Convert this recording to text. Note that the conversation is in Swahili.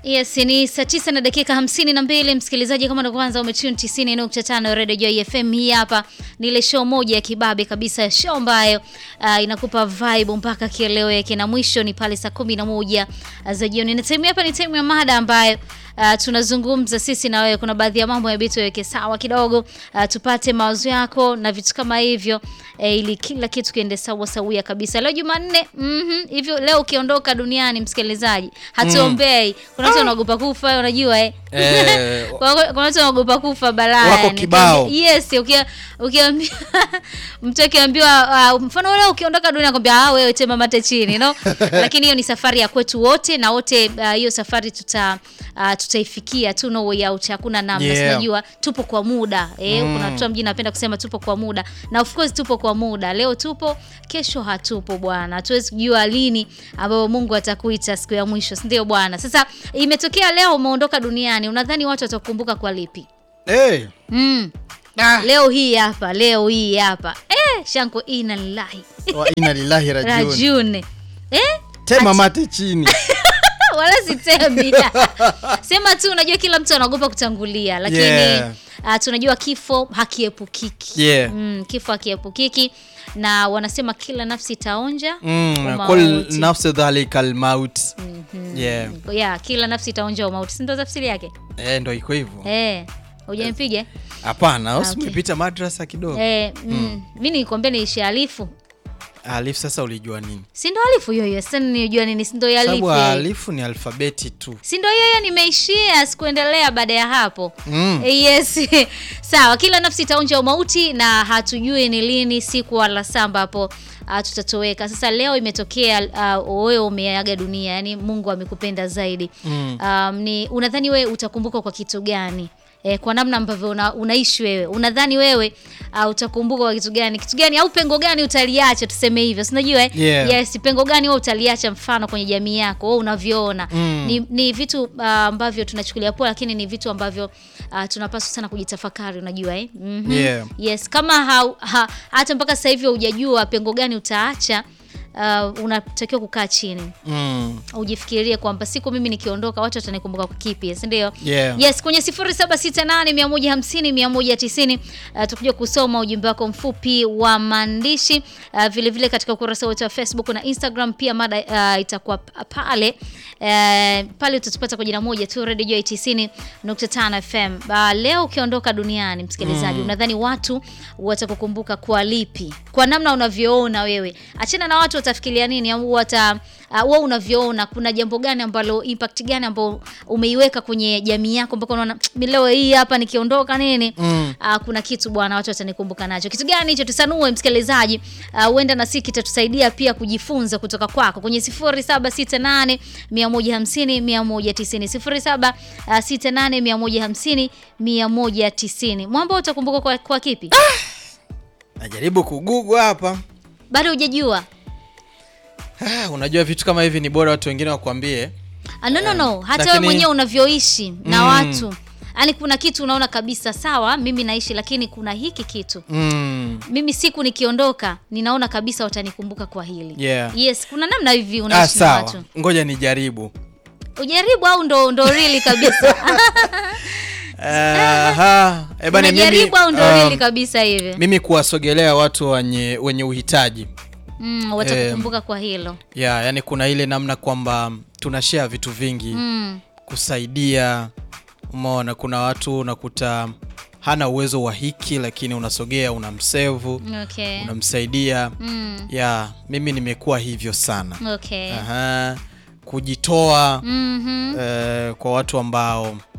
Yes, ni saa tisa na dakika hamsini na mbili msikilizaji, kama ndo kwanza umetune 90.5 Radio Joy FM. Hii hapa ni ile show moja ya kibabe kabisa, show ambayo uh, inakupa vibe mpaka kieleweke, na mwisho ni pale saa kumi na moja za jioni, na time hapa ni time ya mada ambayo Uh, tunazungumza sisi na wewe. Kuna baadhi ya mambo inabidi tuweke sawa kidogo, uh, tupate mawazo yako na vitu kama hivyo eh, ili kila kitu kiende sawa sawia kabisa. Leo Jumanne, mhm, hivyo leo ukiondoka duniani, msikilizaji, hatuombei. Kuna watu wanaogopa kufa, unajua eh. Eh, Kuna kuna watu wanaogopa kufa balaa. Wako yani. kibao. Yes, ukia ukiambia mtu akiambiwa uh, mfano leo ukiondoka dunia akwambia ah, wewe tema mate chini no, lakini hiyo ni safari ya kwetu wote na wote uh, hiyo safari tuta uh, tutaifikia tu, no way out, hakuna namna Yeah. Sinajua tupo kwa muda eh, kuna watu wa mjini napenda kusema tupo kwa muda, na of course tupo kwa muda. Leo tupo, kesho hatupo bwana, hatuwezi kujua lini ambapo Mungu atakuita siku ya mwisho, si ndio bwana? Sasa imetokea leo umeondoka duniani, unadhani watu watakukumbuka kwa lipi? eh, Mm. ah, Leo hii hapa, leo hii hapa eh, shanko ina lillahi wa inna lillahi rajiun. rajune eh? Tema mate chini. wala sitemi sema tu, unajua kila mtu anaogopa kutangulia, lakini Yeah. uh, tunajua kifo hakiepukiki. Yeah. Mm, kifo hakiepukiki na wanasema kila nafsi itaonja Mm, umauti. kul nafsi dhalika almaut. Yeah. yeah, kila nafsi itaonja umauti, si ndo tafsiri yake Eh, ndo iko hivyo. eh? Hujanipiga Hapana, Ah, usi okay. umepita madrasa kidogo. eh? mm. mi nilikwambia niishi alifu, Alif sasa ulijua nini? si ndo alifu hiyo hiyo? Sasa nijua nini? si ndo ya alifu Sababu hiyo hiyo? alifu ni alfabeti tu. si ndo hiyo hiyo nimeishia, sikuendelea baada ya hapo. Mm. Eh, Yes, sawa. Kila nafsi itaonja umauti na hatujui ni lini, siku wala saa ambapo uh, tutatoweka. Sasa leo imetokea uh, wewe umeaga dunia, yani Mungu amekupenda zaidi. Mm. Um, ni unadhani wewe utakumbukwa kwa kitu gani? Eh, kwa namna ambavyo una, unaishi wewe, unadhani wewe uh, utakumbuka kwa kitu gani? Kitu gani au pengo gani utaliacha, tuseme hivyo, si unajua eh? Yeah. Yes, pengo gani wewe utaliacha, mfano kwenye jamii yako wewe unavyoona Mm. ni, ni vitu uh, ambavyo tunachukulia poa, lakini ni vitu ambavyo uh, tunapaswa sana kujitafakari, unajua eh? Mhm. Yeah. Yes, kama hau- ha, hata mpaka sasa hivi hujajua pengo gani utaacha, uh, unatakiwa kukaa chini Mm. ujifikirie kwamba siku mimi nikiondoka watu watanikumbuka kwa kipi, si ndio? Yeah. Yes, kwenye 0768 150 190 uh, tukuja kusoma ujumbe wako mfupi wa maandishi uh, vile vile katika ukurasa wetu wa Facebook na Instagram pia mada uh, itakuwa p- pale uh, pale utatupata kwa jina moja tu Radio Joy 90.5 FM. Uh, leo ukiondoka duniani msikilizaji, unadhani watu watakukumbuka kwa lipi? Kwa namna unavyoona wewe. Achana na watu watafikiria nini au wata uh, wewe unavyoona kuna jambo gani ambalo impact gani ambao umeiweka kwenye jamii yako mpaka unaona "Mimi leo hii hapa nikiondoka nini Mm. uh, kuna kitu bwana watu watanikumbuka nacho. Kitu gani hicho? Tusanue msikilizaji, Ah, huenda na sisi kitatusaidia pia kujifunza kutoka kwako kwenye 0768 150 190 0768 150 190. Mwamba utakumbuka kwa, kwa kipi? Najaribu kugugu hapa. Bado hujajua? Ah, unajua vitu kama hivi ni bora watu wengine wakwambie. Ah, no, no, no. Hata wewe lakini- mwenyewe unavyoishi na Mm. watu yaani, kuna kitu unaona kabisa, sawa, mimi naishi, lakini kuna hiki kitu Mm. mimi siku nikiondoka, ninaona kabisa watanikumbuka kwa hili. Yeah. Yes, kuna namna hivi Ah, unaishi na sawa. watu. Ngoja nijaribu. Ujaribu au ndo ndo really kabisa? Aha. Eh, bana mimi, Unajaribu au ndo um, really kabisa hivi? mimi kuwasogelea watu wenye wenye uhitaji Mm, watakukumbuka kwa hilo. ya yani kuna ile namna kwamba tunashare vitu vingi Mm. kusaidia umeona kuna watu unakuta hana uwezo wa hiki lakini unasogea unamsevu Okay. unamsaidia Mm. ya mimi nimekuwa hivyo sana Okay. Aha. kujitoa Mhm. eh, kwa watu ambao